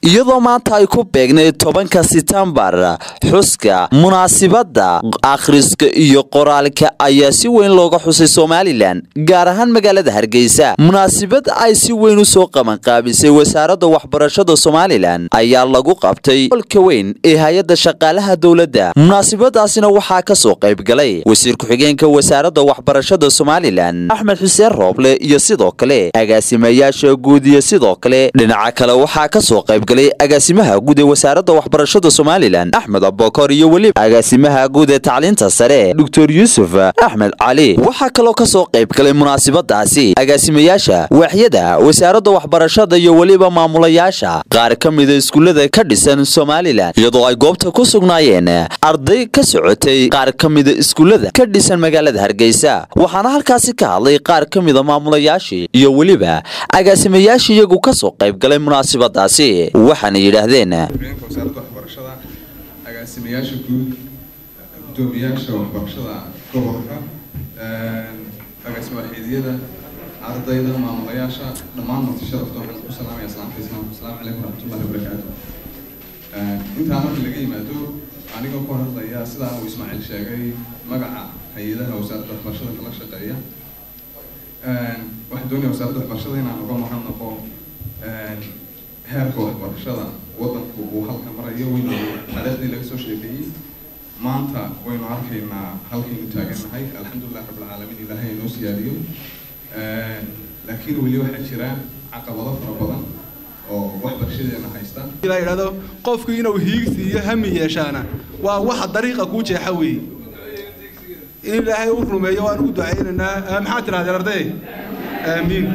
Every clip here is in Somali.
iyadoo maanta ay ku beegnayd tobanka setembar xuska munaasibadda akhriska iyo qoraalka ayaa si weyn looga xusay somalilan gaar ahaan magaalada hargeysa munaasibad ay si weyn u soo qabanqaabisay wasaaradda waxbarashada somalilan ayaa lagu qabtay olka weyn ee hay-adda shaqaalaha dowladda munaasibadaasina waxaa ka soo qaybgalay wasiir ku-xigeenka wasaaradda waxbarashada somalilan axmed xuseen rooble iyo sidoo kale agaasimayaasha guud iyo sidoo kale dhinaca kale waxaa ka soo qaybgalay agaasimaha guud ee wasaaradda waxbarashada somalilan axmed abokor iyo weliba agaasimaha guud ee tacliinta sare doctor yuusuf axmed cali waxaa kaloo ka soo qaybgalay munaasibadaasi agaasimayaasha waaxyada wasaaradda waxbarashada iyo weliba maamulayaasha qaar ka mida iskuullada ka dhisan somalilan iyadoo ay goobta ku sugnaayeen arday ka socotay qaar ka mida iskuullada ka dhisan magaalada hargeysa waxaana halkaasi ka hadlay qaar ka mida maamulayaashii iyo weliba agaasimayaashii iyagu ka soo qaybgalay munaasibadaasi waxaana yidhaahdeen wasaaradda waxbarashada agaasimayaasha guud gudoomiyaasha waxbarashada gobolka agaasima waaxeediyada ardayda maamulayaasha dhammaan marti sharafta waxaan ku salaamaya salaamta islaamka asalaamu calaykum waraxmatullahi wabarakaatu intaa marka laga yimaado anigoo ku hadlaya sidaa uu ismaaciil sheegay magaca hay-adaha wasaaradda waxbarashada kala shaqeeya waxaan doonaya wasaaradda waxbarashada inaan uga maqan noqo heerka waxbarashada wadanku uu halka marayo waynu taariikhdii laga soo sheekeeyey maanta waynu arkaynaa halkaynu taagannahay alxamdulilah rabbilcaalamiin ilaahay inoo siyaadiyo laakiin weli waxaa jira caqabado fara badan oo waxbarashadeena haysta ilaa yidhahdo qofku inuu hiigsi iyo hami yeeshaana waa waxa dariiqa kuu jeexa weeye in ilaahay u rumeeyo waan ugu ducaynaynaa maxaa tirahdeen arday aamiin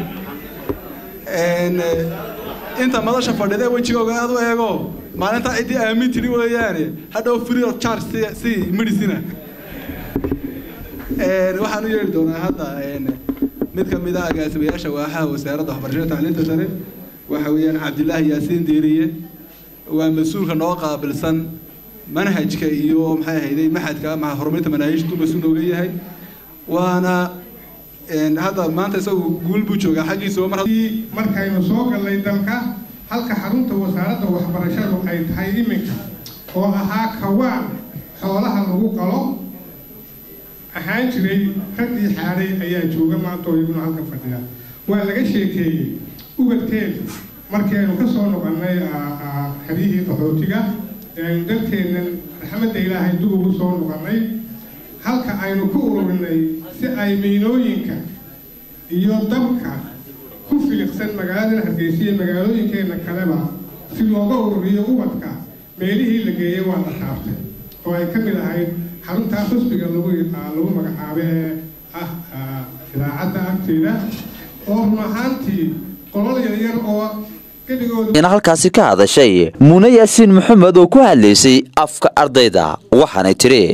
inta madasha fadhida wejigooga aad u eego maalintaa ciddii aamin tiri weeyaane hadhow free of charge si si medicina waxaan u yeeri doonaa hadda mid ka mid ah agaasimayaasha waaxaha wasaaradda waxbarashada tacliinta sare waxa weeyaan cabdilaahi yaasiin diiriye waa mas-uulka noo qaabilsan manhajka iyo maxay ahayday maxadka ama horumarinta manaahijtu mas-uul nooga yahay waana hadda maanta isagu guul buu joogaa xaggiisa mar markaynu soo gallay dalka halka xarunta wasaaradda waxbarashadu ay tahay iminka oo ahaa kawaan xoolaha lagu qalo ahaan jiray raggii xaaday ayaa jooga maanta oo iyaguna halka fadhiya waa laga sheekeeyey ubadkeeda markii aynu ka soo noqonnay xeryihii qaxootiga aynu dalkeennan raxmadda ilaahay dib ugu soo noqonnay halka aynu ku ururinay si ay miinooyinka iyo dabka ku filiqsan magaaladan hargeysa iyo magaalooyinkeenna kaleba si looga ururiyo ubadka meelihii la geeyey waa la taabtay oo ay ka mid ahayd xaruntaa xusbiga lagu lagu magacaabo ee ah idaacadda agteeda oo run ahaantii qolol yaryar oo in halkaasi ka hadashay muune yaasiin maxamed oo ku hadlaysay afka ardayda waxaanay tiri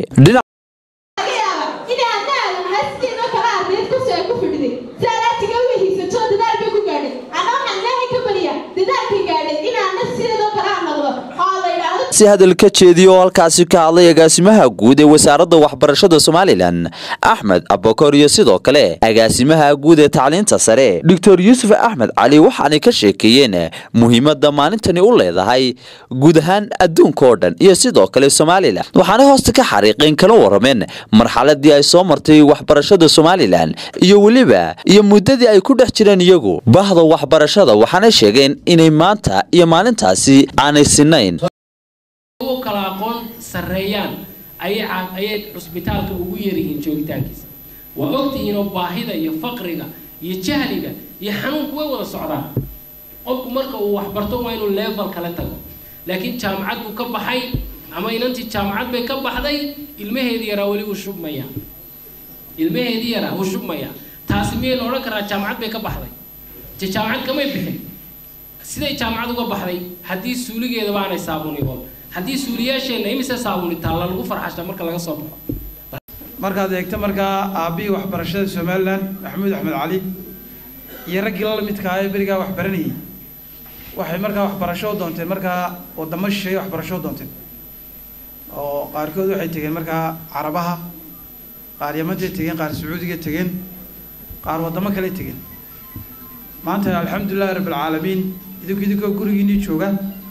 si hadal ka jeediya oo halkaasi ka hadlay agaasimaha guud ee wasaaradda waxbarashada somalilan axmed abokor iyo sidoo kale agaasimaha guud ee tacliinta sare doctor yuusuf axmed cali waxaanay ka sheekeeyeen muhiimadda maalintani u leedahay guud ahaan adduunka oo dhan iyo sidoo kale somalilan waxaanay hoosta ka xariiqeen kala warameen marxaladii ay soo martay waxbarashada somalilan iyo weliba iyo muddadii ay ku dhex jireen iyagu bahda waxbarashada waxaanay sheegeen inay maanta iyo maalintaasi aanay sinayn u kala aqoon sarreeyaan ayay cusbitaalka ugu yaryihiin joogitaankiisa waa ogtihiinoo baahida iyo faqriga iyo jahliga iyo xanuunku way wada socdaan qofku marka uu waxbarto waa inuu level kala tago laakiin jaamacad buu ka baxay ama inantii jaamacad bay ka baxday ilmaheedii yaraa weli uu shubmaya ilmaheedii yaraa uu shubmaya taasi miyay la odhan karaa jaamacad bay ka baxday je jaamacad kamay bixin siday jaamacad uga baxday haddii suuligeedaba aanay saabunigoon haddii suuliyaasheenna imise saabuni taalla lagu farxashta marka laga soo baxo markaad eegto markaa aabbihii waxbarashada somalilan maxamuud axmed cali iyo raggii la midka ah ee berigaa wax baranayay waxay markaa waxbarasho u doonteen markaa wadamo shisheeye waxbarasho u doonteen oo qaarkood waxay tegeen markaa carabaha qaar yamantay tegeen qaar sacuudiga tegeen qaar waddamo kale tegeen maanta alxamdulilahi rabbilcaalamiin idinku idinkoo gurigiinii jooga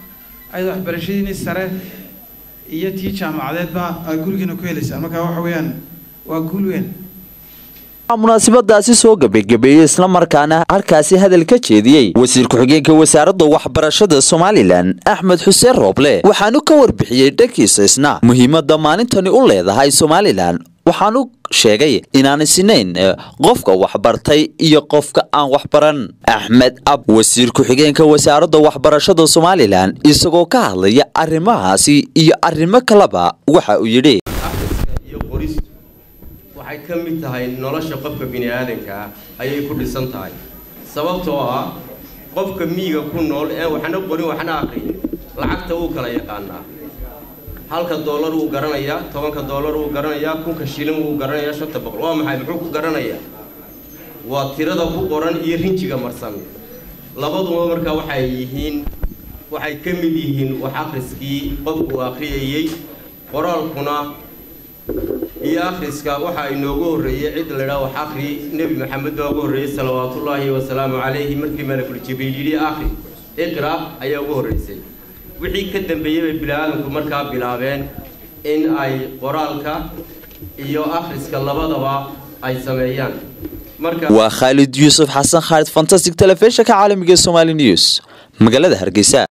ayada waxbarashadiini sare iyo tii jaamacadeedba aad gurigiina ku helaysaan marka waxa weeyaan waa guul weyn munaasabadaasi soo gebagabeeyey islamarkaana halkaasi hadal ka jeediyey wasiir ku-xigeenka wasaaradda waxbarashada somalilan axmed xuseen rooble waxaanu ka warbixiyey dhankiisa isna muhiimadda maalintani u leedahay somalilan waxaanu sheegay inaanay sinayn qofka waxbartay iyo qofka aan waxbaran axmed ab wasiir ku-xigeenka wasaaradda waxbarashada somalilan isagoo ka hadlaya arrimahaasi iyo arrimo kaleba waxa uu yidhi iyo qoristu waxay ka mid tahay nolosha qofka bini aadanka ayay ku dhisan tahay sababtoo ah qofka miyiga ku nool ee waxna qorin waxna aqrin lacagta wuu kala yaqaanaa halka doolar wuu garanayaa tobanka doolar wuu garanayaa kunka shilin wuu garanayaa shanta boqol waa maxay muxuu ku garanayaa waa tirada ku qoran iyo rinjiga marsan labaduba markaa waxay yihiin waxay ka mid yihiin wax akhriskii qofku uu akhriyayey qoraalkuna iyo akhriska waxaa inoogu horreeyey cid laydhaha wax akhri nebi maxamed baa ugu horreeyey salawaatullaahi wasalaamu calayhi markii malakul jibriil yidhi akhri iqra ayaa ugu horreysay wixii ka dambeeyey bay bini-aadamku markaa bilaabeen in ay qoraalka iyo akhriska labadaba ay sameeyaan marka waa khaalid yuusuf xasan khaalid fantastic telefishinka caalamiga ee somali news magaalada hargeysa